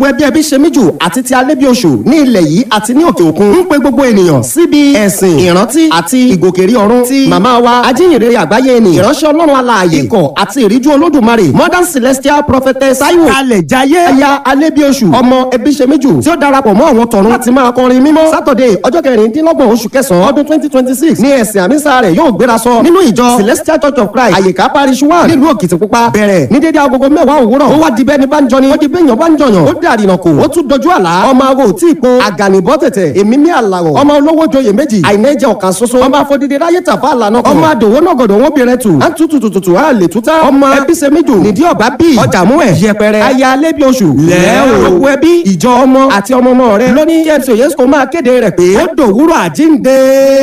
ẹbí ẹbí ṣe méjù àti ti alẹ́ bí oṣù ní ilẹ̀ yìí àti ní òkè òkun ń pe gbogbo ènìyàn síbi ẹ̀sìn ìrántí àti ìgòkèrí ọ̀run ti màmá wa ajínrere àgbáyé ni ìránṣẹ́ ọlọ́run alààyè ikọ̀ àti ìríjú olódùmarè modern celestial prophetess taiwo kalẹ̀ jayé aya alẹ́ bí oṣù ọmọ ẹbí ṣe méjù tí ó darapọ̀ mọ́ àwọn tọ̀run láti máa kọrin mímọ́ saturday ọjọ́ kẹrìndínlọ́gbọ̀n oṣù kẹsàn-án ọdún twenty twenty six ní ẹ̀sìn àmísà rẹ̀ yóò gbéra sọ nínú ìjọ celestial church of christ àyíká parish one nílùú òkìtìpupa bẹ̀rẹ̀ ní dédé agogo mẹ́wàá òwúrọ̀ ó wá di bẹ́ẹ̀ ni bá ń jọni ó di bẹ́ẹ̀ yàn bá ń jọyàn ó dàrí nà kó ó tún dojú àlá ọmọ awo tí ì po àgànìbọ́ tẹ̀tẹ̀ èmi ní àlàrọ̀ ọmọ olówó joyè méjì àìnẹ́jẹ ọ̀kan ṣoṣo ọmọ afọdídé ráyè tàfà àlànà kan ọmọ àdòwó nọ̀gọ̀dọ̀ wọn bìnrin tù á tù tù tù tù á lè túta ọmọ ẹbí ṣe méjì nídìí ọ̀bá bí ọjà mú ẹ̀ yẹpẹrẹ aya alẹ́ bí oṣù lẹ́ẹ̀ òkú ẹbí ìjọ ọmọ àti ọmọ ọmọ rẹ lóní yẹn tí òye sọ máa kéde rẹ̀ pé ó dòwúrọ̀ àjíǹde.